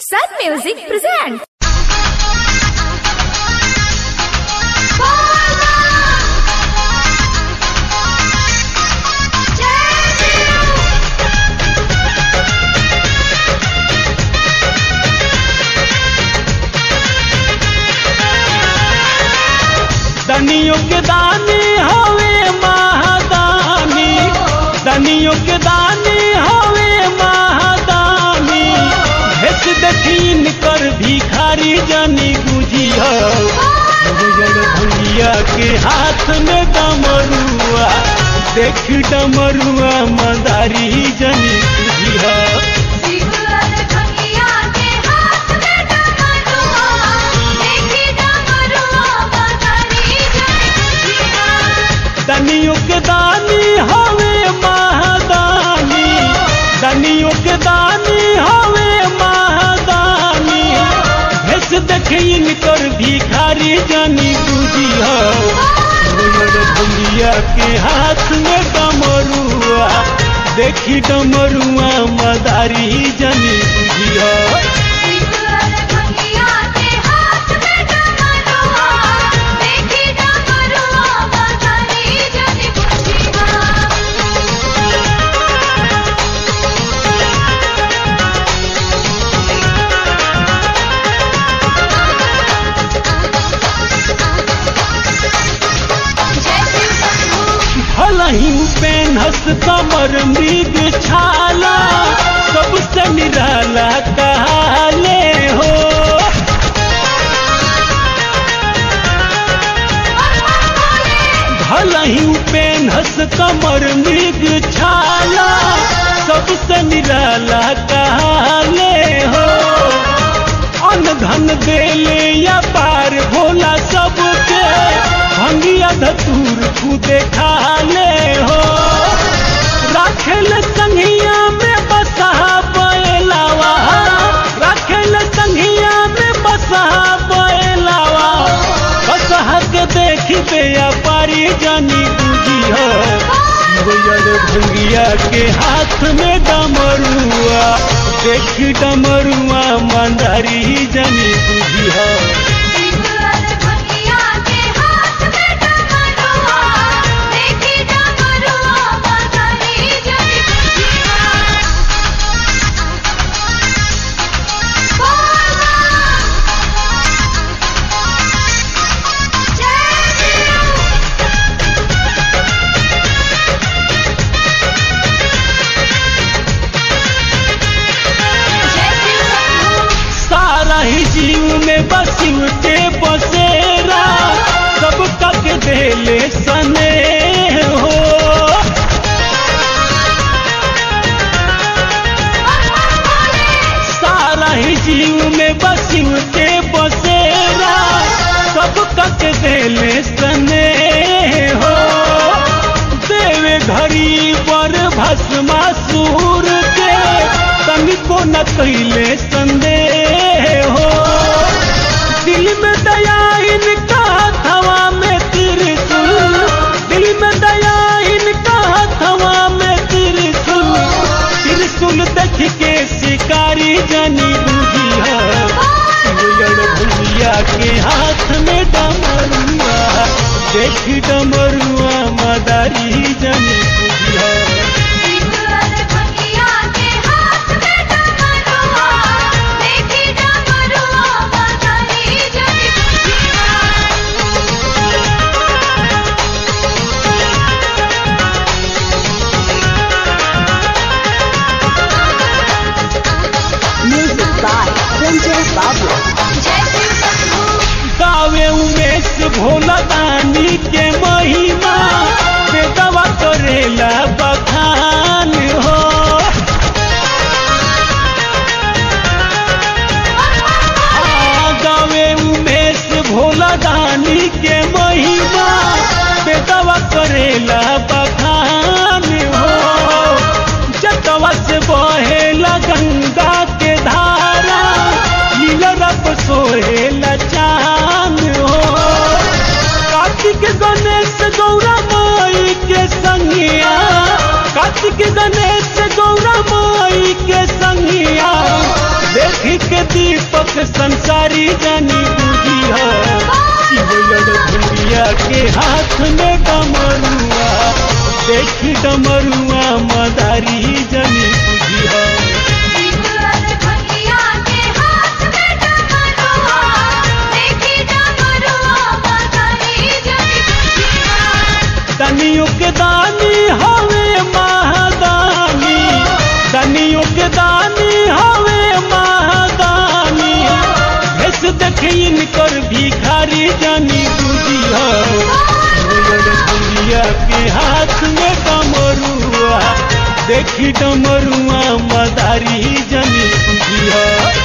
Sun Music presents. दनियों के दानी हवे महादानी दनियों के दानी हवे महादानी भेस देखीन कर भिखारी जानी गुजिया भैया के हाथ में डमरुआ देख डमरुआ मदारी जानी गुजिया दनियों के दानी हवे महादानी दनियों के दानी हवे महादानी भेस देखीन कर भिखारी जानी बुझिया भैया के हाथ में डमरुआ देखी डमरुआ मदारी जानी बुझिया भलही पेनहस कमर मृग छाला सबसे निराला कहाले हो भलही पेनहस कमर मृग छाला सबसे निराला कहाले हो अन धन देले या पार भोला सबके भंगिया धतूर खुदे खाले हो राखेल संघिया में बसा बैलावा राखेल संघिया में बसा बैलावा बसहा के देखी दे या पारी जानी बुझी हो भंगिया के हाथ में डमरुआ देख डमरुआ मंदारी जानी बुझी हो सारा ही जीव में बसिव के बसेरा सब तक देले सने हो सारा ही जीव में बसिव के बसेरा सब तक देले सने हो देवे घड़ी पर भस्मा सूर के तनिको न कैले संदेह हो दिल में दया इनका हथवा में त्रिशूल दिल में दया इनका हथवा में त्रिशूल त्रिशूल देख के शिकारी जानी बुझिया भैया के हाथ में डमरुआ देख डमरुआ मदारी जानी बुझिया Music by Sanjay Babu. गावे उमेश भोला दानी के महिमा बेदवा करेला बखान हो आ, गावे उमेश भोला दानी के महिमा बेदवा करेला बखान हो जतवा से बहेला गंगा के धारा नीला रब सोहेला चांद हो कार्तिक गणेश गौरा माई के संगिया कार्तिक गणेश गौरा माई के संगिया देख के दीपक संसारी जानी बुझी शिवलड़ भूरिया के हाथ में डमरुआ देखी डमरुआ मदारी जानी बुझी दनियों के दानी हवे महादानी दनियों के दानी हवे महादानी भेस देखे इनकर भिखारी जानी बुझी भूरिया के हाथ में डमरुआ देखी डमरुआ मदारी जानी बुझी